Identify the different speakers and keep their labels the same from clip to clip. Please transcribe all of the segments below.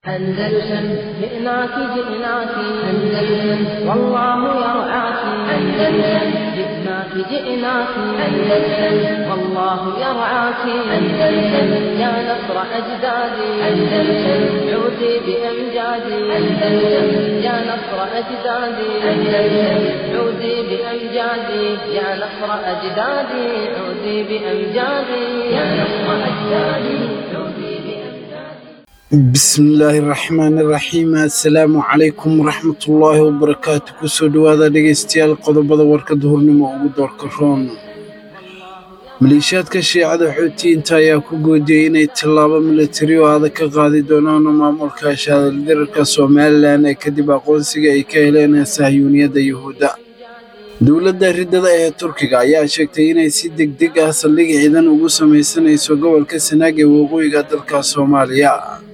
Speaker 1: أندلسن جئناك جئناك أندلسن والله يرعاك أندلسن جئناك جئناك أندلسن والله يرعاك أندلسن يا نصر أجدادي أندلسن عودي بأمجادي أندلسن يا نصر أجدادي أندلسن عودي بأمجادي يا نصر أجدادي عودي بأمجادي يا نصر أجدادي عودي بأمجادي
Speaker 2: bismillaahi raxmaani raxiim assalaamu calaykum waraxmatullaahi wabarakaatu kusoo dhowaada dhegaystayaal qodobada warka duhurnimo ugu doorka roon maleeshiyaadka shiicada xoutiyiinta ayaa ku goodiyey inay tallaabo milatari oo adag ka qaadi doonaan maamulka shaadaldirarka somalilan ee kadib aqoonsiga ay ka heleen sahyuuniyadda yuhuudda dowladda riddada ee turkiga ayaa sheegtay inay si degdeg ah saldhig ciidan ugu samaysanayso gobolka sanaag ee waqooyiga dalka soomaaliya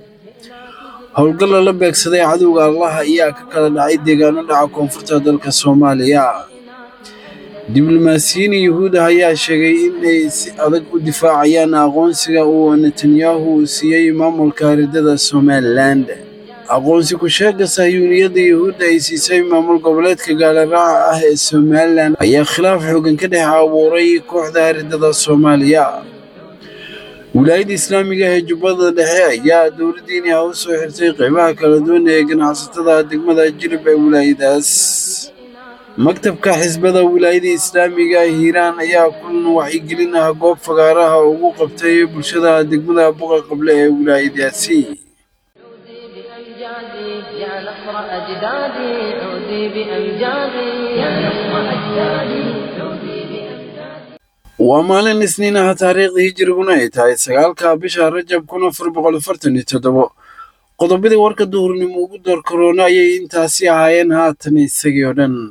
Speaker 2: howlgal lala beegsaday cadowga allaha ayaa ka kala dhacay deegaano dhaca koonfurta dalka soomaaliya diblomaasiyiin yuhuud ah ayaa sheegay inay si adag u difaacayaan aqoonsiga uu netanyahu uu siiyey maamulka riddada somalilan aqoonsi ku-sheega sahyuuniyadda yuhuudda ay siisay maamul goboleedka gaalaraaca ah ee somalilan ayaa khilaaf xoogan ka dhex abuuray kooxda riddada soomaaliya wilaayadda islaamiga ee jubbada dhexe ayaa dowladdiini ah u soo xirtay qaybaha kala duwan ee ganacsatada degmada jilib ee wilaayadaas maktabka xisbada wilaayada islaamiga hiiraan ayaa kulan wacyigelin ah goob fagaaraha ugu qabtay bulshada degmada buqa qable ee wilaayadaasi
Speaker 1: بأمجادي يا نصر أجدادي عودي بأمجادي يا نصر أجدادي عودي بأمجادي
Speaker 2: waa maalin isniin ah taariikhdii hijiriguna ay tahay sagaalka bisha rajab kun afar boqol afartan iyo toddobo qodobadii warka duhurnimo ugu door karoona ayay intaasi ahaayeen haatan isagii oo dhan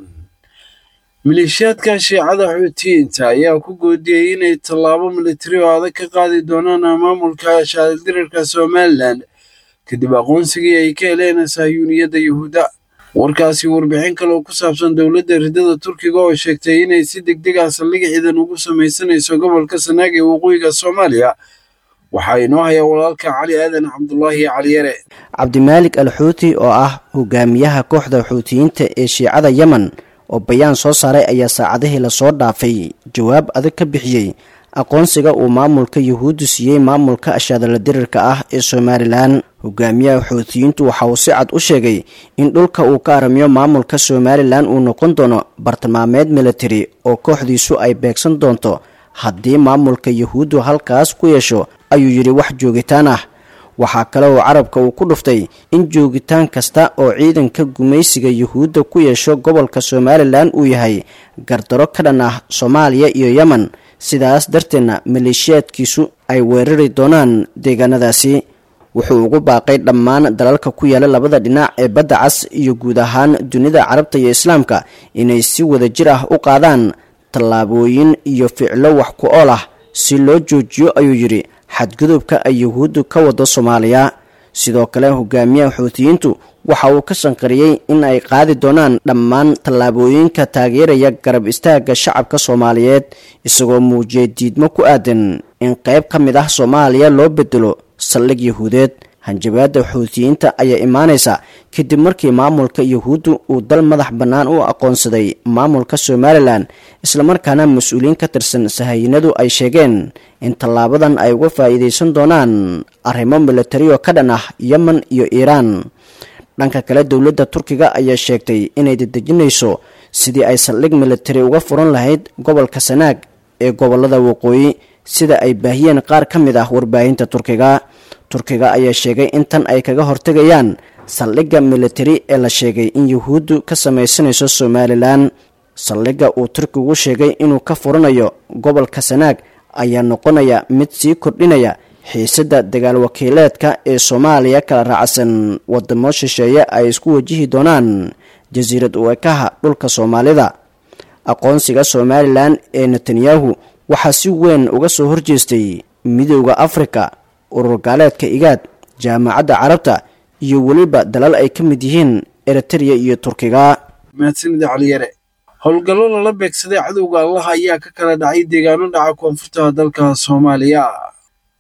Speaker 2: maleeshiyaadka shiicada xuutiyiinta ayaa ku goodiyey inay tallaabo militari oo adag ka qaadi doonaan maamulka shaadaldirarka somalilan kadib aqoonsigii ay ka heleen sahyuuniyadda yuhuudda warkaasi warbixin kale oo ku saabsan dowladda riddada turkiga oo sheegtay inay si degdeg ah saldhig ciidan ugu samaysanayso gobolka sanaag ee waqooyiga soomaaliya waxaa inoo haya walaalka cali aadan cabdulaahi caliyare
Speaker 3: cabdimaalik al xuuti oo ah hogaamiyaha kooxda xuutiyiinta ee shiicada yemen oo bayaan soo saaray ayaa saacadihii lasoo dhaafay jawaab adag ka bixiyey aqoonsiga uu maamulka yuhuuddu siiyey maamulka ashaadala dirirka ah ee somalilan hogaamiyaha xuutiyiintu waxa uu si cad u sheegay in dhulka uu ka aramiyo maamulka somalilan uu noqon doono bartilmaameed militari oo kooxdiisu ay beegsan doonto haddii maamulka yuhuuddu halkaas ku yeesho ayuu yidhi wax joogitaan ah waxaa kale oo carabka uu ku dhuftay in joogitaan kasta oo ciidanka gumaysiga yuhuudda ku yeesho gobolka somalilan uu yahay gardaro ka dhan ah soomaaliya iyo yemen sidaas darteedna maleeshiyaadkiisu ay weerari doonaan deegaanadaasi wuxuu ugu baaqay dhammaan dalalka ku yaala labada dhinac ee badda cas iyo guud ahaan dunida carabta iyo islaamka inay si wada jir ah u qaadaan tallaabooyin iyo ficlo wax ku ool ah si loo joojiyo ayuu yidhi xadgudubka ay yuhuuddu ka wado soomaaliya sidoo kale hogaamiyaha xuutiyiintu waxa uu ka shanqariyey in ay qaadi doonaan dhammaan tallaabooyinka taageeraya garab istaagga shacabka soomaaliyeed isagoo muujiyay diidmo ku aadan in qayb ka mid ah soomaaliya loo bedelo saldhig yuhuudeed hanjabaadda xuutiyiinta ayaa imaanaysa kadib markii maamulka yuhuuddu uu dal madax bannaan u aqoonsaday maamulka somalilan islamarkaana mas-uuliyiin ka tirsan sahayinadu ay sheegeen in tallaabadan ay uga faa'iidaysan doonaan arrimo militari oo ka dhan ah yemen iyo iiraan dhanka kale dowladda turkiga ayaa sheegtay inay dedejinayso sidii ay saldhig militari uga furan lahayd gobolka sanaag ee gobolada waqooyi sida ay baahiyeen qaar ka mid ah warbaahinta turkiga turkiga ayaa sheegay in tan ay kaga hortegayaan saldhigga militari ee la sheegay in yuhuuddu ka samaysanayso somalilan saldhigga uu turkigu sheegay inuu ka furanayo gobolka sanaag ayaa noqonaya mid sii kordhinaya xiisadda dagaal wakiileedka ee soomaaliya kala raacsan wadamo shisheeye ay isku wajihi doonaan jasiirad uekaha dhulka soomaalida aqoonsiga somalilan ee netanyahu waxaa si weyn uga soo horjeestay midowda afrika urur gaaleedka igaad jaamacadda carabta iyo weliba dalal ay ka mid yihiin eritreya iyo turkiga
Speaker 2: mahadsanida caliyare howlgallo lala beegsaday cadowga allaha ayaa ka kala dhacay deegaano dhaca koonfurta dalka soomaaliya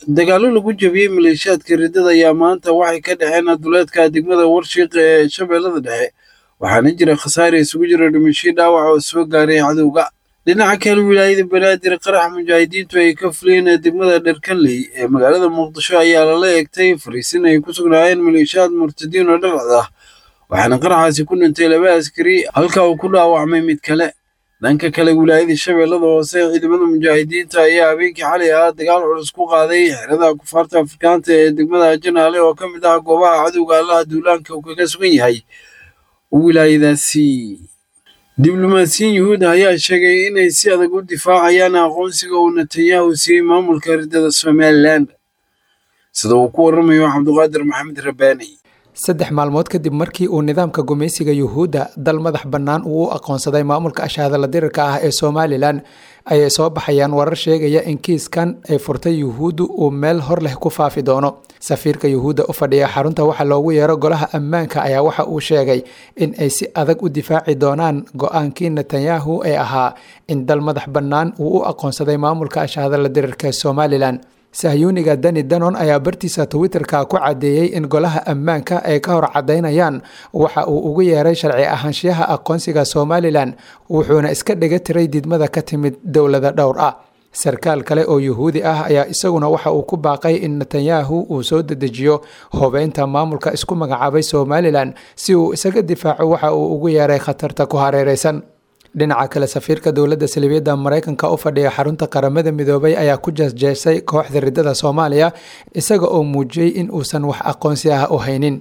Speaker 2: dagaallo lagu jabiyey maleeshiyaadka riddada ayaa maanta waxay ka dhexeen duleedka degmada warshiiq ee shabeellada dhexe waxaana jira khasaare isugu jira dhimashii dhaawac oo soo gaaray cadowga dhinaca kale wilaayada banaadir qarax mujaahidiintu ay ka fuleen degmada dherkanley ee magaalada muqdisho ayaa lala eegtay fariisin ay ku sugnaayeen maleeshiyaad murtadiin oo dharcad ah waxaana qaraxaasi ku dhintay laba askari halka uu ku dhaawacmay mid kale dhanka kale wilaayada shabeellada hoose ciidamada mujaahidiinta ayaa habeenkii xalay ah dagaal culus ku qaaday xerada kufaarta afrikaanta ee degmada janaale oo ka mid ah goobaha cadowga allaha duulaanka uu kaga sugan yahay wilaayadaasi diblomaasiyiin yuhuud ayaa sheegay inay si adag u difaacayaan aqoonsiga uu netanyahu siiyey maamulka riddada somalilan sida uu ku warramayo cabduqaadir maxamed rabbaani
Speaker 4: saddex maalmood kadib markii uu nidaamka gumaysiga yuhuudda dal madax bannaan uu u aqoonsaday maamulka ashaadala dirirka ah ee somalilan ayay soo baxayaan warar sheegaya in kiiskan ay furtay yuhuuddu uu meel hor leh ku faafi doono safiirka yuhuudda u fadhiya xarunta waxa loogu yeero golaha ammaanka ayaa waxa uu sheegay in ay si adag u difaaci doonaan go-aankii netanyahu ee ahaa in dal madax bannaan uu u aqoonsaday maamulka ashaadala dirirka ee somalilan sahyuuniga dani danon ayaa bartiisa twitterka ku caddeeyey in golaha ammaanka ay ka hor caddaynayaan waxa uu ugu yeeray sharci ahaanshiyaha aqoonsiga somalilan wuxuuna iska dhiga tiray didmada ka timid dowlada dhowr ah sarkaal kale oo yuhuudi ah ayaa isaguna waxa uu ku baaqay in netanyahu uu soo dedejiyo hubeynta maamulka isku magacaabay somalilan si uu isaga difaaco waxa uu ugu yeeray khatarta ku hareereysan dhinaca kale safiirka dowladda salibiyadda maraykanka u fadhiya xarunta qaramada midoobay ayaa ku jeesjeesay kooxda riddada soomaaliya isaga oo muujiyey in uusan wax aqoonsi ah u haynin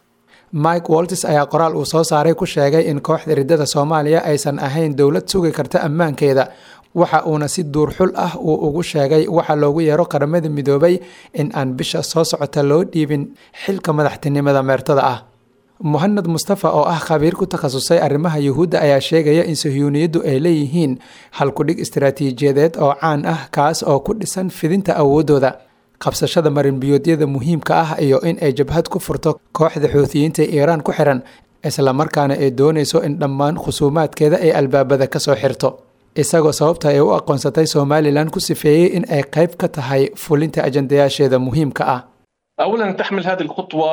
Speaker 4: mike waltis ayaa qoraal uu soo saaray ku sheegay in kooxda riddada soomaaliya aysan ahayn dowlad sugi karta ammaankeeda waxa uuna si duurxul ah uu ugu sheegay waxa loogu yeero qaramada midoobay in aan bisha soo socota loo dhiibin xilka madaxtinimada meertada ah muhanad mustafa oo ah khabiir ku takhasusay arrimaha yuhuudda ayaa sheegaya in sahyuuniyaddu ay leeyihiin halkudhig istaraatiijiyadeed oo caan ah kaas oo ku dhisan fidinta awooddooda qabsashada marinbiyoodyada muhiimka ah iyo in ay jabhad ku furto kooxda xuutiyiinta iiraan ku xiran islamarkaana ay doonayso in dhammaan khusuumaadkeeda ay albaabada ka soo xirto isagoo sababta ay u aqoonsatay somalilan ku sifeeyey in ay qayb ka tahay fulinta ajandayaasheeda muhiimka ah
Speaker 5: اولا تحمل هذه الخطوه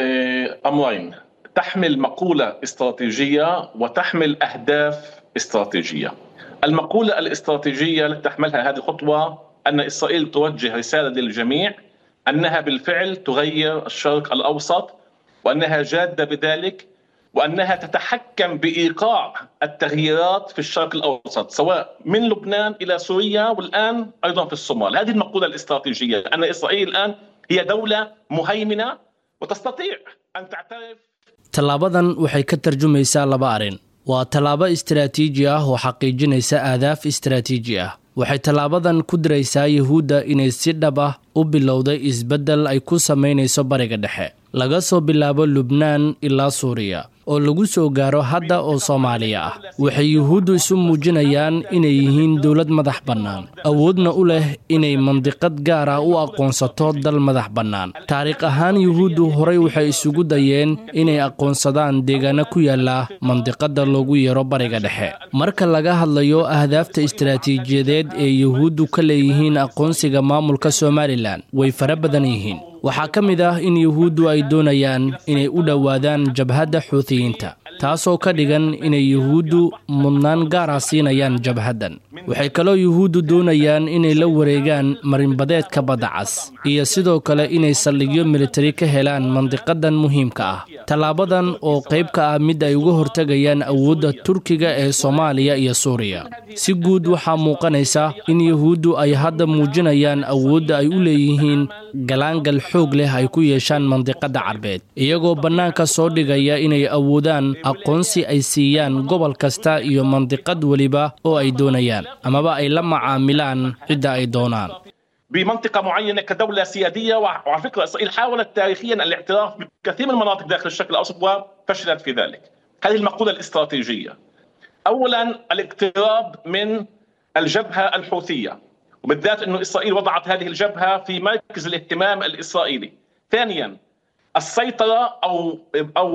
Speaker 5: امرين تحمل مقوله استراتيجيه وتحمل اهداف استراتيجيه. المقوله الاستراتيجيه التي تحملها هذه الخطوه ان اسرائيل توجه رساله للجميع انها بالفعل تغير الشرق الاوسط وانها جاده بذلك وانها تتحكم بايقاع التغييرات في الشرق الاوسط سواء من لبنان الى سوريا والان ايضا في الصومال، هذه المقوله الاستراتيجيه ان اسرائيل الان هي دوله مهيمنه وتستطيع ان تعترف
Speaker 6: tallaabadan waxay ka tarjumaysaa laba arrin waa tallaabo istaraatiiji ah oo xaqiijinaysa aadaaf istaraatiiji ah waxay tallaabadan ku diraysaa yuhuudda inay si dhab ah u bilowday isbeddel ay ku samaynayso bariga dhexe laga soo bilaabo lubnaan ilaa suuriya oo lagu soo gaaro hadda oo soomaaliya ah waxay yuhuuddu isu muujinayaan inay yihiin dowlad madax bannaan awoodna u leh inay mandiqad gaar ah u aqoonsato dal madax bannaan taariikh ahaan yuhuuddu horay waxay isugu dayeen inay aqoonsadaan deegaano ku yaala mandiqadda loogu yeero bariga dhexe marka laga hadlayo ahdaafta istaraatiijiyadeed ee yuhuuddu ka leeyihiin aqoonsiga maamulka somalilan way fara badan yihiin waxaa ka mid ah in yuhuuddu ay doonayaan inay u dhowaadaan jabhadda xuutiyiinta taasoo ka dhigan inay yuhuuddu mudnaan gaara siinayaan jabhaddan waxay kaloo yuhuuddu doonayaan inay la wareegaan marinbadeedka badda cas iyo sidoo kale inay saldhigyo militari ka helaan mandiqadan muhiimka ah tallaabadan oo qayb ka ah mid ay uga hortegayaan awoodda turkiga ee soomaaliya iyo suuriya si guud waxaa muuqanaysa in yuhuuddu ay hadda muujinayaan awoodda ay u leeyihiin galaangal xoog leh ay ku yeeshaan mandiqadda carbeed iyagoo bannaanka soo dhigaya inay awoodaan aqoonsi ay siiyaan gobol kasta iyo mandiqad weliba oo ay doonayaan amaba ay la macaamilaan cidda ay doonaan
Speaker 5: بمنطقه معينه كدوله سياديه وعلى فكره اسرائيل حاولت تاريخيا الاعتراف بكثير من المناطق داخل الشرق الاوسط وفشلت في ذلك. هذه المقوله الاستراتيجيه. اولا الاقتراب من الجبهه الحوثيه وبالذات انه اسرائيل وضعت هذه الجبهه في مركز الاهتمام الاسرائيلي. ثانيا السيطره او او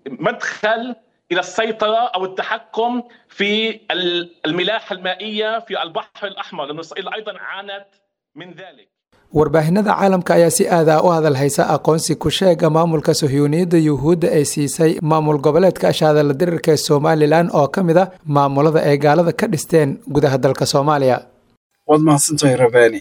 Speaker 5: مدخل الى السيطره او التحكم في الملاحه المائيه في البحر الاحمر لانه اسرائيل ايضا عانت من ذلك
Speaker 4: warbaahinada caalamka ayaa si aadaa u hadal haysa aqoonsi ku sheega maamulka sohyuuniyadda yuhuudda ay siisay maamul goboleedka ashaadala dirirka ee somalilan oo ka mid a maamulada ay gaalada ka dhisteen gudaha dalka soomaaliya
Speaker 2: waad mahadsantahay rabaani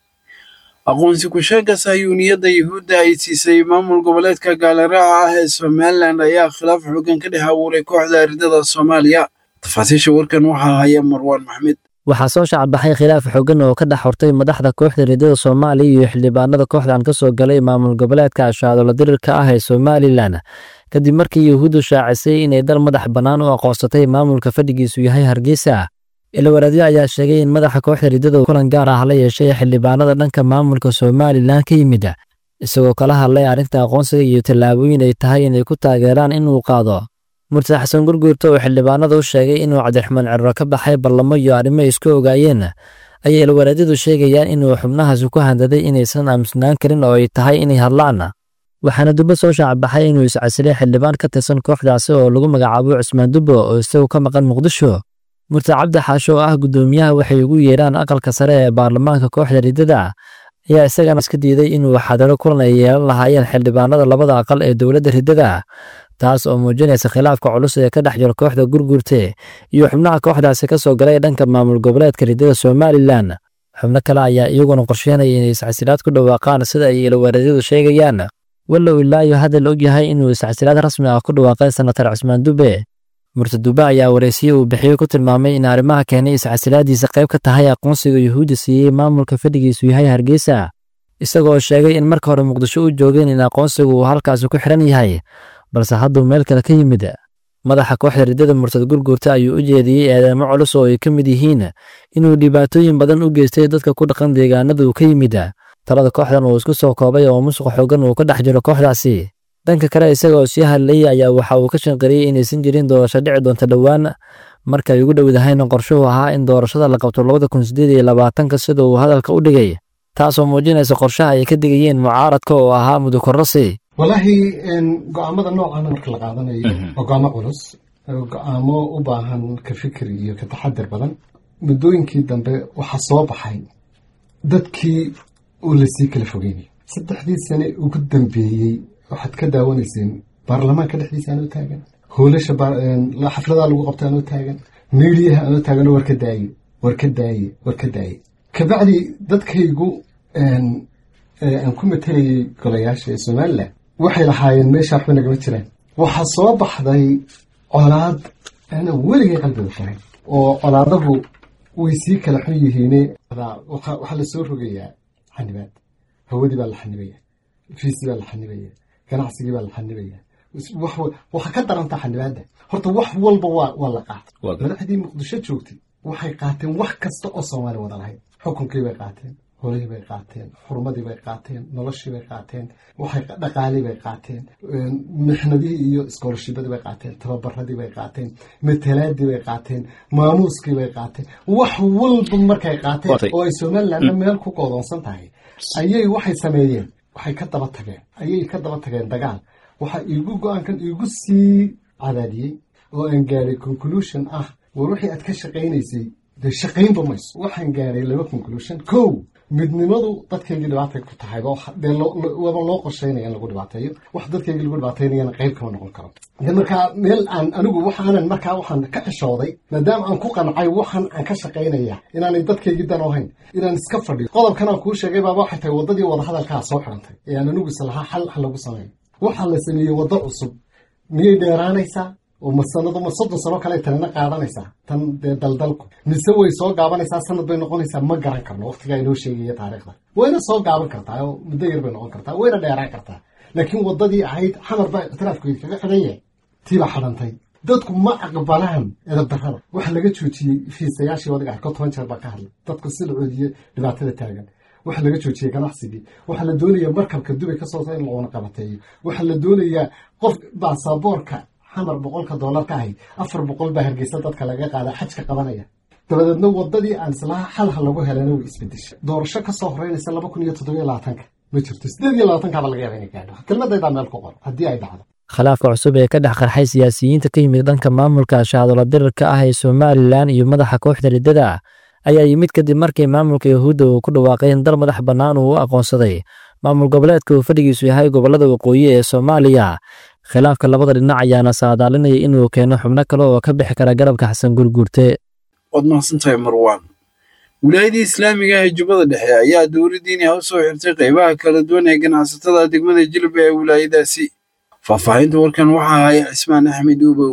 Speaker 2: aqoonsi ku-sheega sahyuuniyadda yuhuudda ay siisay maamul goboleedka gaaliraaca ah ee somalilan ayaa khilaaf xoogan ka dhex abuuray kooxda aridada soomaaliya tafaasiisha warkan waxaa haya marwaan maxmed
Speaker 7: waxaa soo shacbaxay khilaaf xoogan oo ka dhex hortay madaxda kooxda ridada soomaaliya iyo xildhibaanada kooxdan ka soo galay maamul goboleedka ashaadola dirirka ah ee somalilan kadib markii yuhuuddu shaacisay inay dal madax bannaan u aqoonsatay maamulka fadhigiisu yahay hargeysa ilwaraadyo ayaa sheegay in madaxa kooxda ridada kulan gaar ah la yeeshay xildhibaanada dhanka maamulka somalilan ka yimid isagoo kala hadlay arrinta aqoonsiga iyo tallaabooyin ay tahay inay ku taageeraan inuu qaado murtad xasan gurguurta oo xildhibaanada u sheegay inuu cabdiraxmaan cirro ka baxay ballamo iyo arrimo isku ogaayeen ayay ilwaraadyadu sheegayaan inuu xubnahaasi ku handaday inaysan aamusnaan karin oo ay tahay inay hadlaan waxaana dubbo soo shaacbaxay inuu iscasilay xildhibaan ka tirsan kooxdaasi oo lagu magacaabo cusmaan dubbo oo isagu ka maqan muqdisho murtad cabdi xaasho oo ah guddoomiyaha waxay ugu yeedhaan aqalka sare ee baarlamaanka kooxda ridada ayaa isagana iska diiday inuu xadaro kulan ay yeelan lahaayeen xildhibaanada labada aqal ee dowladda ridada taas oo muujinaysa khilaafka culus ee ka dhex jira kooxda gurgurte iyo xubnaha kooxdaasi ka soo galay dhanka maamul goboleedka ridada somalilan xubno kale ayaa iyaguna qorsheynaya inay iscasilaad ku dhawaaqaan sida ay ilwaareedyadu sheegayaan wallow ilaayo hadal og yahay inuu iscasilaad rasmi ah ku dhawaaqay senatar cusmaan dube murtad dube ayaa waraysiye uu bixiyo ku tilmaamay in arrimaha keenay iscasilaadiisa qayb ka tahay aqoonsiga yuhuudda siiyey maamulka fadhigiisu yahay hargeysa isagoo sheegay in marka hore muqdisho u joogeen in aqoonsigu uu halkaasi ku xidhan yahay balse hadduu meel kale ka yimid madaxa kooxda ridada murtad gurgurta ayuu u jeediyey eedeemo culus oo ay ka mid yihiin inuu dhibaatooyin badan u geystay dadka ku dhaqan deegaanada uu ka yimid talada kooxdan uu isku soo koobay oo musuq xoogan uu ka dhex jiro kooxdaasi dhanka kale isagaoo sii hadlayay ayaa waxa uu ka shanqariyey inaysan jirin doorasho dhici doonta dhowaan marka ay ugu dhowdahayna qorshuhu ahaa in doorashada la qabto labada kun sideed iyo labaatanka sida uu hadalka u dhigay taasoo muujinaysa qorshaha ay ka digayeen mucaaradka oo ahaa mudukorrasi
Speaker 8: walaahi go-aamada noocan marka la qaadanayo waa go-aamo culus go-aamo u baahan ka fikir iyo ka taxadir badan muddooyinkii dambe waxaa soo baxay dadkii uu lasii kala fogeynay saddexdii sane ugu dambeeyey waxaad ka daawanayseen baarlamaanka dhexdiisa anoo taagan hoolasha xafladaha lagu qabta anoo taagan meeliyaha anoo taaganoo war ka daaye war ka daaye war ka daaye kabacdi dadkaygu aan ku matelayay golayaasha ee somalilan waxay lahaayeen meesha waxba nagama jiraan waxaa soo baxday colaad ana weligay qalbiga faray oo colaadahu way sii kala xun yihiine waxaa lasoo rogayaa xanibaad hawadii baa la xanibaya fiisii baa la xanibaya ganacsigii baa la xanibaya waxa ka daranta xanibaadda horta wax walba waa la qaatay madaxdii muqdisho joogtay waxay qaateen wax kasta oo soomaali wada lahayd xukunkii bay qaateen holihii bay qaateen xurmadii bay qaateen noloshii bay qaateen waxay dhaqaalii bay qaateen mixnadihii iyo iskoolashibadii bay qaateen tababaradii bay qaateen matalaadii bay qaateen maamuuskii bay qaateen wax walba markay qaateen oo ay somalilandna meel ku goodoonsan tahay ayay waxay sameeyeen waxay ka daba tageen ayay ka daba tageen dagaal waxaa iigu go-aankan iigu sii cadaadiyey oo aan gaadhay conclusion ah war wixii aad ka shaqaynaysay dee shaqaynba mayso waxaan gaadhay laba conclusion kow midnimadu dadkaygii dhibaatay ku tahay dee waba loo qorsheynaya in lagu dhibaateeyo wax dadkaygii lagu dhibaateynayana qayb kama noqon karo de markaa meel aan anigu waxaanan markaa waxaan ka xishooday maadaama aan ku qancay waxaan aan ka shaqaynaya inaanay dadkaygii dan ahayn inaan iska fadhiyo qodobkan aan kuu sheegay baaba waxay tahay waddadii wadahadalkaa soo xidhantay ee aan anigu islahaa xal wax lagu sameeyo waxaa la sameeyey waddo cusub miyay dheeraanaysaa oo ma sanado ma soddon sano kale tanina qaadanaysaa tan dee daldalku mise way soo gaabanaysaa sanad bay noqonaysaa ma garan karno waqtigaa inoo sheegaya taariikhda wayna soo gaaban kartaa oo muddo yar bay noqon kartaa wayna dheeraan kartaa laakiin waddadii ahayd xamar baa ikhtilaafkeedi kaga xidhan yahay tiibaa xidhantay dadku ma aqbalaan edabdarrada waxa laga joojiyey fiisayaashii wadiga arko toban jeer baa ka hadlay dadku si la coodiye dhibaatada taagan waxaa laga joojiyey ganacsigii waxaa la doonayaa markabka dubay ka soo in loona qabateeyo waxaa la doonayaa qof baasaboorka xamar boqolka doolar ka ahayd afar boqol baa hargeysa dadka laga qaada xajka qabanaya dabadeedna wadadii aan islaha xalha lagu helana way isbedeshay doorasho kasoo horeynaysa laba kun iyo toddobiyo labaatanka ma jirto sideed iyo labaatankaaba laga yaaba inay gaadho kelmadaydaa meel ku qor haddii ay dhacdo
Speaker 7: khilaafka cusub ee ka dhex qarxay siyaasiyiinta ka yimid dhanka maamulka shahadolo dirirka ah ee somalilan iyo madaxa kooxda riddada ayaa yimid kadib markii maamulka yahuudda uu ku dhawaaqay in dal madax bannaan uu u aqoonsaday maamul goboleedka uu fadhigiisu yahay gobollada waqooyi ee soomaaliya khilaafka labada dhinac ayaana saadaalinaya inuu keeno xubno kale oo ka bixi kara garabka xasan gurguurte
Speaker 2: waad mahadsantahay marwaan wilaayadii islaamiga ee jubbada dhexe ayaa dowladdiini ha u soo xirtay qaybaha kala duwan ee ganacsatada degmada jilba ee wilaayadaasi faahfaahinta warkan waxaa haya cismaan axmed uubow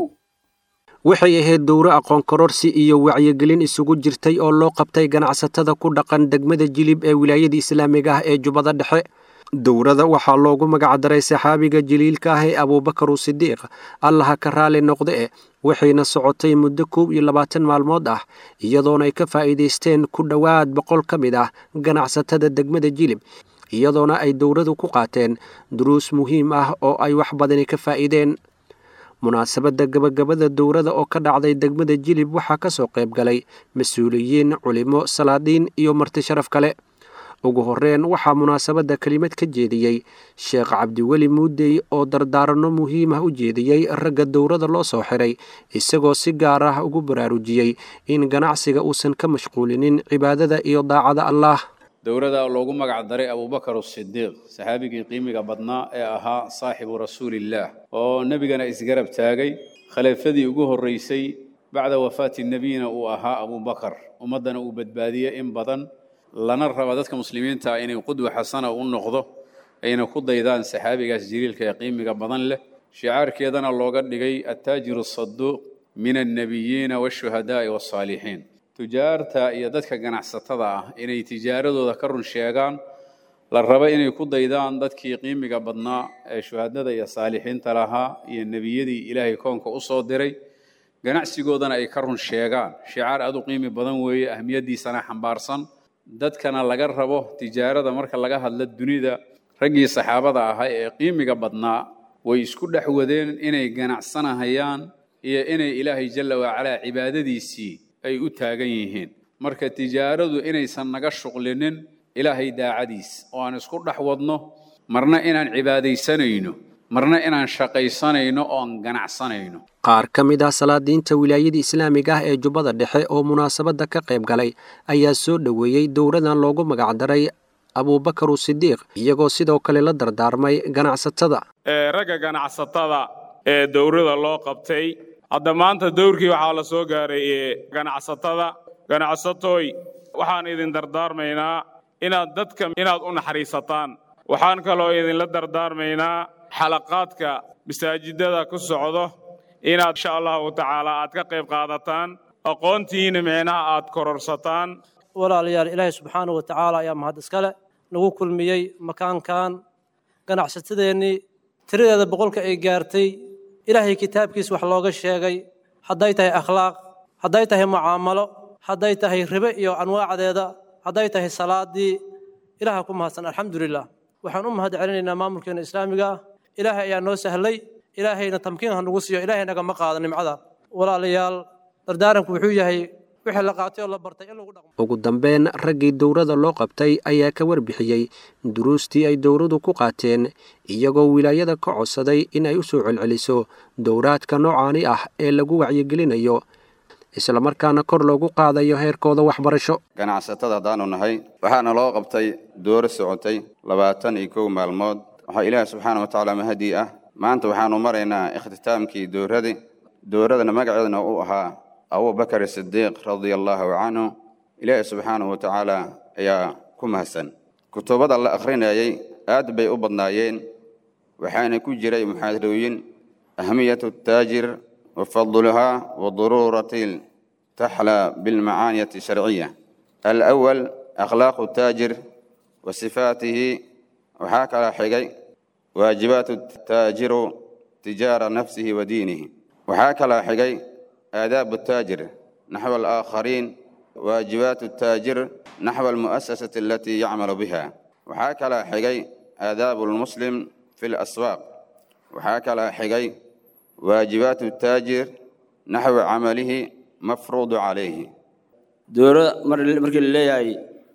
Speaker 9: waxay ahayd dowro aqoon kororsi iyo wacyigelin isugu jirtay oo loo qabtay ganacsatada ku dhaqan degmada jilib ee wilaayada islaamiga ah ee jubbada dhexe dowrada waxaa loogu magacdaray saxaabiga jaliilka ah ee abuubakar usidiiq allaha ka raali noqde e waxayna socotay muddo koob iyo labaatan maalmood ah iyadoona ay ka faa'iidaysteen ku dhowaad boqol ka mid ah ganacsatada degmada jilib iyadoona ay dowradu ku qaateen duruus muhiim ah oo ay wax badani ka faa'iideen munaasabadda gabagabada dowrada oo ka dhacday degmada jilib waxaa ka soo qayb galay mas-uuliyiin culimo salaadiin iyo marti sharaf kale ugu horreyn waxaa munaasabadda kelimad ka jeediyey sheekh cabdiweli muudey oo dardaaranno muhiim ah u jeediyey ragga dowrada loo soo xiray isagoo si gaar ah ugu baraarujiyey in ganacsiga uusan ka mashquulinin cibaadada iyo daacada allaah
Speaker 10: dowladda loogu magac daray abubakar asidiiq saxaabigii qiimiga badnaa ee ahaa saaxibu rasuulillaah oo nebigana isgarab taagay khaliifadii ugu horreysay bacda wafaati nebiyina uu ahaa abubakar ummaddana uu badbaadiyey in badan lana raba dadka muslimiinta ah inay qudwa xasana u noqdo ayna ku daydaan saxaabigaas jaliilka ee qiimiga badan leh shicaarkeedana looga dhigay attaajiru asaduuq min annebiyiina waashuhadaa'i wasaalixiin tujaarta iyo dadka ganacsatada ah inay tijaaradooda ka run sheegaan la raba inay ku daydaan dadkii qiimiga badnaa ee shuhadada iyo saalixiinta lahaa iyo nebiyadii ilaahay koonka u soo diray ganacsigoodana ay ka run sheegaan shicaar aad u qiimi badan weeye ahmiyaddiisana xambaarsan dadkana laga rabo tijaarada marka laga hadlo dunida raggii saxaabada ahaa ee qiimiga badnaa way isku dhex wadeen inay ganacsanahayaan iyo inay ilaahay jalla wacalaa cibaadadiisii ay u taagan yihiin marka tijaaradu inaysan naga shuqlinin ilaahay daacadiis oo aan isku dhex wadno marna inaan cibaadaysanayno marna inaan shaqaysanayno oo aan ganacsanayno
Speaker 9: qaar ka mid ah salaadiinta wilaayada islaamiga ah ee jubbada dhexe oo munaasabadda ka qayb galay ayaa soo dhoweeyey dowradan loogu magacdaray abuubakar usidiiq iyagoo sidoo kale la dardaarmay ganacsatada
Speaker 11: ragga ganacsatada ee dowrada loo qabtay hadda maanta dowrkii waxaa la soo gaaray ganacsatada ganacsatooy waxaan idin dardaarmaynaa inaad dadka inaad u naxariisataan waxaan kaloo idinla dardaarmaynaa xalaqaadka masaajidada ku socdo inaad insha allahu tacaala aad ka qayb qaadataan aqoontiina micnaha aad kororsataan
Speaker 12: walaalayaal ilaahay subxaanahu wa tacaala ayaa mahad iskale nagu kulmiyey makaankan ganacsatadeennii tiradeeda boqolka ay gaartay ilaahay kitaabkiis wax looga sheegay hadday tahay akhlaaq hadday tahay mucaamalo hadday tahay ribe iyo anwaacdeeda hadday tahay salaadii ilaaha ku mahadsan alxamdulilah waxaan u mahad celinaynaa maamulkeena islaamiga ah ilaahay ayaa noo sahlay ilaahayna tamkiin ha nagu siiyo ilaahay nagama qaado nimcada walaalayaal dardaaranku wuxuu yahay wixii la qaatay oo la bartay in lagu dhaqmo
Speaker 9: ugu dambeyn raggii dowrada loo qabtay ayaa ka warbixiyey duruustii ay dowradu ku qaateen iyagoo wilaayada ka codsaday in ay u soo celceliso dowraadka noocaani ah ee lagu wacyigelinayo islamarkaana kor loogu qaadayo heerkooda waxbarasho
Speaker 13: ganacsatada haddaanu nahay waxaana loo qabtay dooro socotay labaatan iyo kow maalmood waxaa ilaahi subxaana wa tacaala mahadii ah maanta waxaanu maraynaa ikhtitaamkii dowradii dowradana magaceeduna uu ahaa abubakar sidiiq radia allaahu canhu ilaahi subxaanahu wa tacaala ayaa ku mahadsan kutubada la akhrinayay aad bay u badnaayeen waxaana ku jiray muxaadarooyin ahmiyatu taajir wa fadluhaa wa duruurati taxlaa bilmacaaniyati sharciya alawal akhlaaqu taajir wa sifaatihi waxaa kala xigay waajibaatu taajiru tijaara nafsihi wa diinihi waxaa kala xigay آداب التاجر نحو الآخرين واجبات التاجر نحو المؤسسة التي يعمل بها وحاكلا حقي آداب المسلم في الأسواق وحاكلا حقي واجبات التاجر نحو عمله مفروض عليه
Speaker 14: dooro mar markii la leeyahay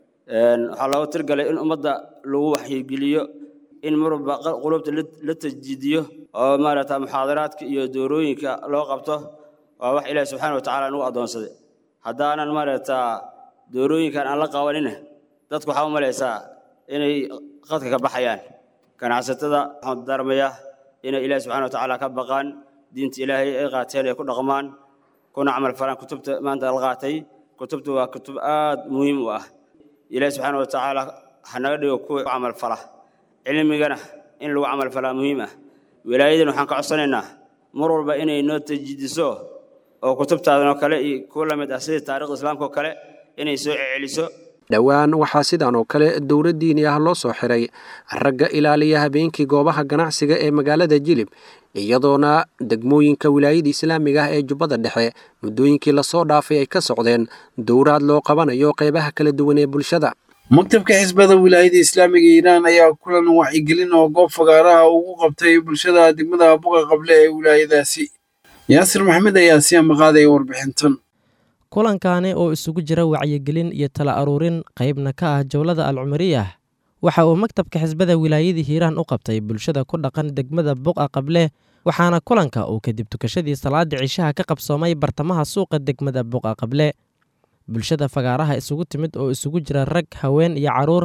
Speaker 14: waxaa looga tirgalay in ummadda lagu waxyigeliyo in marwalba qulubta la tajdiidiyo oo maaragta muxaadaraadka iyo doorooyinka loo qabto waa wax ilaahi subxaana wa tacaala nagu addoonsaday haddaanan maaragtaa doorooyinkan aan la qabanina dadku waxaa u malaysaa inay qadka ka baxayaan ganacsatada waxaan darmayaa inay ilaahi subxana watacaala ka baqaan diinta ilaahay ay qaateen ay ku dhaqmaan kuna camal falaan kutubta maanta la qaatay kutubta waa kutub aad muhiim u ah ilaahi subxaana watacaala ha naga dhigo kuwa camal fala cilmigana in lagu camal falaa muhiim ah wilaayadan waxaan ka codsanaynaa mar walba inay noo tajidiso oo kutubtaadan oo kale iyo kuwa la mid ah sida taarikhda islaamka oo kale inay soo celiso
Speaker 9: dhowaan waxaa sidan oo kale dowlad diini ah loo soo xiray ragga ilaaliya habeenkii goobaha ganacsiga ee magaalada jilib iyadoona degmooyinka wilaayada islaamiga ah ee jubbada dhexe muddooyinkii lasoo dhaafay ay ka socdeen dowraad loo qabanayo qeybaha kala duwan ee bulshada
Speaker 2: maktabka xisbada wilaayada islaamiga iiraan ayaa kulan wacyigelin oo goob fagaaraha ugu qabtay bulshada degmada buqa qable ee wilaayadaasi yaasir maxamed ayaa si amaqaadaya warbixintan
Speaker 15: kulankaani oo isugu jira wacyigelin iyo tala aruurin qaybna ka ah jowlada alcumariyah waxa uu maktabka xisbada wilaayadii hiiraan u qabtay bulshada ku dhaqan degmada buqa qable waxaana kulanka uu kadib tukashadii salaada cishaha ka qabsoomay bartamaha suuqa degmada buqa qable bulshada fagaaraha isugu timid oo isugu jira rag haween iyo caruur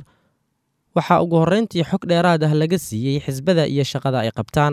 Speaker 15: waxaa ugu horrayntii xog dheeraad ah laga siiyey xisbada iyo shaqada ay qabtaan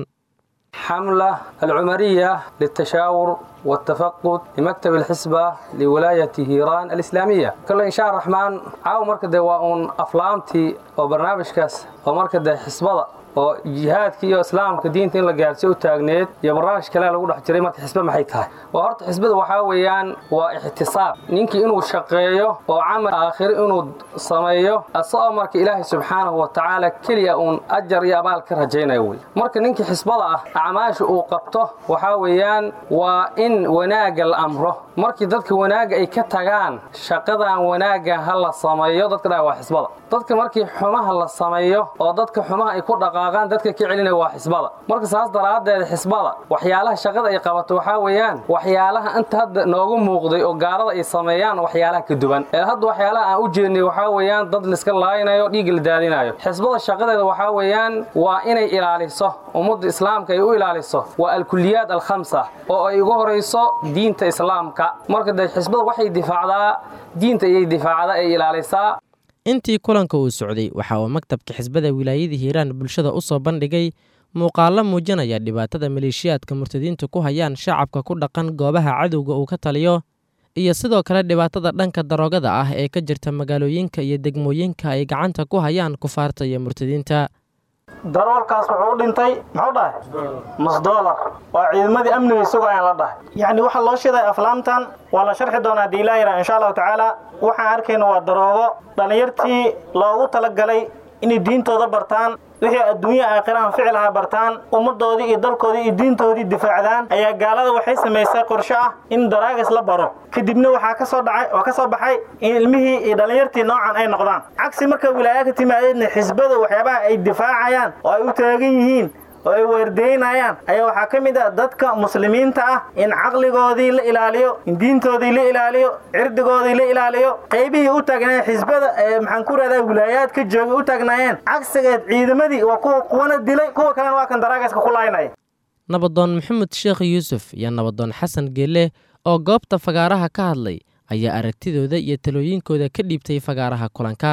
Speaker 16: حملة العمرية للتشاور والتفقد لمكتب الحسبة لولاية هيران الإسلامية كل إن شاء الرحمن عاو مركز وأن أفلامتي وبرنامج كاس ومركز حسبة oo jihaadka iyo islaamka diinta in la gaarsiyo u taagneed iyo barnaamij kale lagu dhex jiray marka xisbe maxay tahay waa horta xisbada waxaa weeyaan waa ixtisaab ninkii inuu shaqeeyo oo camal aakhiro inuu sameeyo asagoo marka ilaahay subxaanahu wa tacaala keliya uun ajar iyo abaal ka rajaynayo wey marka ninkii xisbada ah acmaasha uu qabto waxaa weeyaan waa in wanaagga la amro markii dadka wanaagga ay ka tagaan shaqadan wanaagga ha la sameeyo dadka dhaa waa xisbada dadka markii xumaha la sameeyo oo dadka xumaha ay ku dhaqaaqaan dadka ka celinaya waa xisbada marka saas daraaddeed xisbada waxyaalaha shaqada ay qabato waxaa weeyaan waxyaalaha inta hadda noogu muuqday oo gaalada ay sameeyaan waxyaalaha ka duwan ee hadda waxyaalaha aan u jeednay waxaa weeyaan dad liska laaynayo dhiig la daadinayo xisbada shaqadeeda waxaa weeyaan waa inay ilaaliso ummadda islaamka ay u ilaaliso waa alkuliyaad alkhamsa oo ay ugu horayso diinta islaamka marka de xisbada waxay difaacdaa diinta ayay difaacdaa ay ilaalisaa
Speaker 15: intii kulanka uu socday waxa uu maktabka xisbada wilaayada hiiraan bulshada u soo bandhigay muuqaallo muujinaya dhibaatada maleeshiyaadka murtadiinta ku hayaan shacabka ku dhaqan goobaha cadowga uu ka taliyo iyo sidoo kale dhibaatada dhanka daroogada ah ee ka jirta magaalooyinka iyo degmooyinka ay gacanta ku hayaan kufaarta iyo murtadiinta
Speaker 17: daroolkaas wuxuu u dhintay muxuu dhahay nus doolar waa ciidamadii amniga isagoo ayaan la dhahay yacni waxaa loo shiday aflaamtan waa la sharxi doonaa haddii ilaa yidhaha insha allahu tacaala waxaan arkayna waa daroogo dhallinyartii loogu talagalay inay diintooda bartaan wixii adduunya aakhirahan ficilha bartaan ummaddoodii iyo dalkoodii iyo diintoodii difaacdaan ayaa gaalada waxay samaysay qorsho ah in daraagas la baro kadibna waxaa kasoo dhacay oo ka soo baxay in ilmihii iyo dhallinyartii noocan ay noqdaan cagsi marka wilaaya ka timaadeedna xisbada waxyaabaha ay difaacayaan oo ay u taagan yihiin oo ay weerdeynayaan ayaa waxaa ka mid ah dadka muslimiinta ah in caqligoodii la ilaaliyo in diintoodii la ilaaliyo cirdigoodii la ilaaliyo qaybihii u taagnaayeen xisbada ee maxaan ku rahdaa wilaayaadka joogay u taagnaayeen cagsigeed ciidamadii waa kuwa kuwana dilay kuwa kalena waa kan daraagaska ku laaynaya
Speaker 15: nabadoon maxamed sheekh yuusuf iyo nabadoon xasan geelle oo goobta fagaaraha ka hadlay ayaa aragtidooda iyo talooyinkooda ka dhiibtay fagaaraha kulanka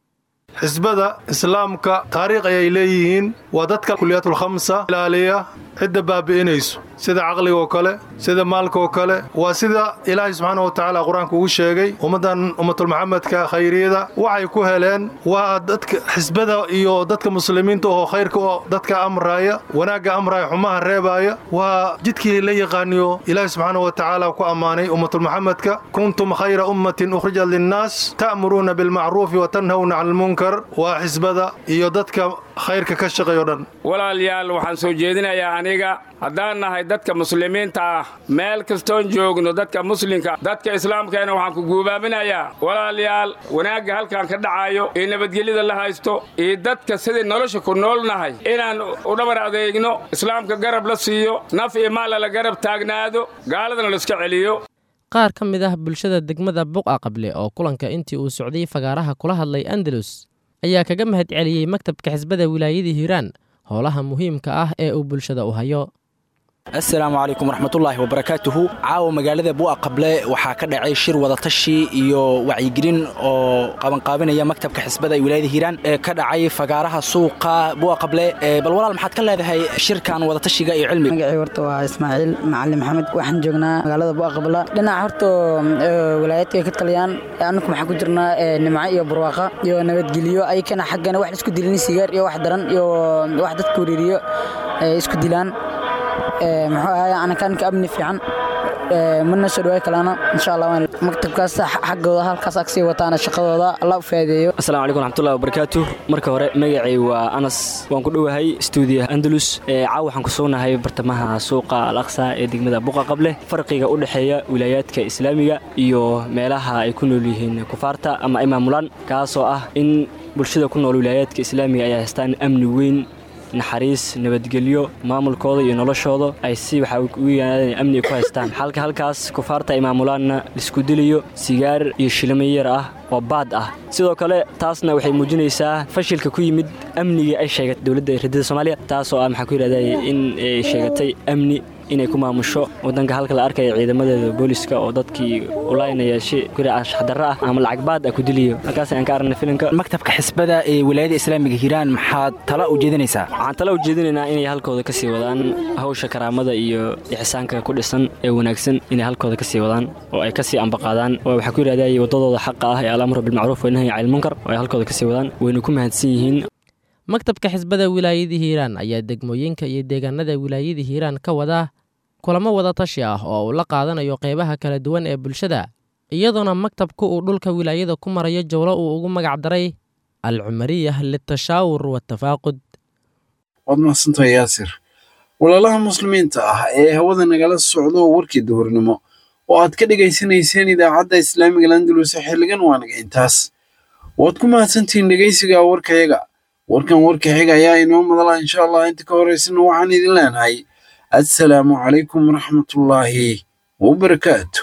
Speaker 18: xisbada islaamka taariikh ayay leeyihiin waa dadka kuliyaatulkhamsa ilaaliya cidda baabi'inayso sida caqliga oo kale sida maalka oo kale waa sida ilaahay subxaana wa tacaala qur-aanka ugu sheegay ummaddan ummatulmuxamedka khayriyada waxay ku heleen waa dadka xisbada iyo dadka muslimiinta oo khayrka oo dadka amraaya wanaagga amraaya xumaha reebaaya waa jidkii la yaqaaniyo ilaahay subxaana wa tacaala ku ammaanay ummatulmuxamedka kuntum khayra ummatin ukhrijat linnaas ta'muruuna bilmacruufi wa tanhawna cala almunkar waa xisbada iyo dadka khayrka ka shaqeeyo dhan
Speaker 11: walaalayaal waxaan soo jeedinayaa aniga haddaan nahay dadka muslimiinta ah meel kastoon joogno dadka muslimka dadka islaamkeena waxaan ku guubaaminayaa walaalayaal wanaagga halkan ka dhacayo iyo nabadgelyada la haysto iyo dadka sidai nolosha ku nool nahay inaan u dhabar adeegno islaamka garab la siiyo naf iyo maalla la garab taagnaado gaaladana laiska celiyo
Speaker 15: qaar ka mid ah bulshada degmada buqa qable oo kulanka intii uu socday fagaaraha kula hadlay andalus ayaa kaga mahad celiyey maktabka xisbada wilaayada hiiraan howlaha muhiimka ah ee uu bulshada u hayo
Speaker 19: assalaamu calaykum waraxmatullaahi wabarakaatuhu caawa magaalada bu'a qable waxaa ka dhacay shir wadatashi iyo wacyigelin oo qabanqaabinaya maktabka xisbada ee wilaayada hiiraan ee ka dhacay fagaaraha suuqa bu'a qable bal walaal maxaad ka leedahay shirkan wadatashiga iyo cilmiga
Speaker 20: magacii horta waa ismaaciil macalin maxamed waxaan joognaa magaalada bu'a qabla dhinaca horta wilaayadka ay ka taliyaan annaku maxaan ku jirnaa nimco iyo barwaaqa iyo nabadgelyo ayakana xaggana wax isku dilin sigaar iyo wax daran iyo wax dadka wariiriyo isku dilaan muxuu ahaay anakanka amni fiican mana soo dhawaay kalaana insha allah maktabkaas xaggooda halkaas ag sii wataana shaqadooda allah u faadeeyo
Speaker 21: asalaamu calaykum raxmatullahi wabarakaatu marka hore magacay waa anas waan ku dhowahay stuudiyaha andalus caaw waxaan ku sugnahay bartamaha suuqa al aqsa ee degmada buqa qable farqiga u dhexeeya wilaayaadka islaamiga iyo meelaha ay ku nool yihiin kufaarta ama ay maamulaan kaasoo ah in bulshada ku nool wilaayaadka islaamiga ay haystaan amni weyn naxariis nabadgelyo maamulkooda iyo noloshooda ay si waxaa ugu yimaadeen amni ku haystaan halka halkaas kufaarta ay maamulaanna laisku diliyo sigaar iyo shilimo yar ah oo baad ah sidoo kale taasna waxay muujinaysaa fashilka ku yimid amnigii ay sheegatay dowladda radida soomaaliya taasoo ah maxaa ku yidhahday in ay sheegatay amni inay ku maamusho wadanka halka la arkaya ciidamadeeda booliska oo dadkii ulaynaya shi ashxdarra ah ama lacag baad ah ku diliyo halkaas ayaan ka aragnay filimka
Speaker 19: maktabka xisbada ee wilaayada islaamiga hiiraan maxaad tala u jeedinaysaa
Speaker 21: waxaan tala u jeedinaynaa inay halkooda kasii wadaan hawsha karaamada iyo ixsaanka ku dhisan ee wanaagsan inay halkooda kasii wadaan oo ay kasii ambaqaadaan oo waxaa ku yidhahday wadadooda xaqa ah ee alamru bilmacruuf wanahyi cani lmunkar oo ay halkooda kasii wadaan wayna ku mahadsan yihiin
Speaker 15: maktabka xisbada wilaayada hiiraan ayaa degmooyinka iyo deegaanada wilaayada hiiraan ka wadaa kulamo wadatashi ah oo uu la qaadanayo qeybaha kala duwan ee bulshada iyadoona maktabku uu dhulka wilaayada ku marayo jowlo uu ugu magac daray al cumariyah litashaawur watafaaqud
Speaker 2: waad mahadsantahay yaasir walaalaha muslimiinta ah ee hawada nagala socdo warkii duhurnimo oo aad ka dhegaysanayseen idaacadda islaamiga landalus xilligan waanaga intaas waad ku mahadsantihiin dhegaysiga warkayaga warkan warka xiga ayaa inoo madala insha allah inta ka horeysana waxaan idin leenahay assalaamu calaykum waraxmatullaahi wabarakaatu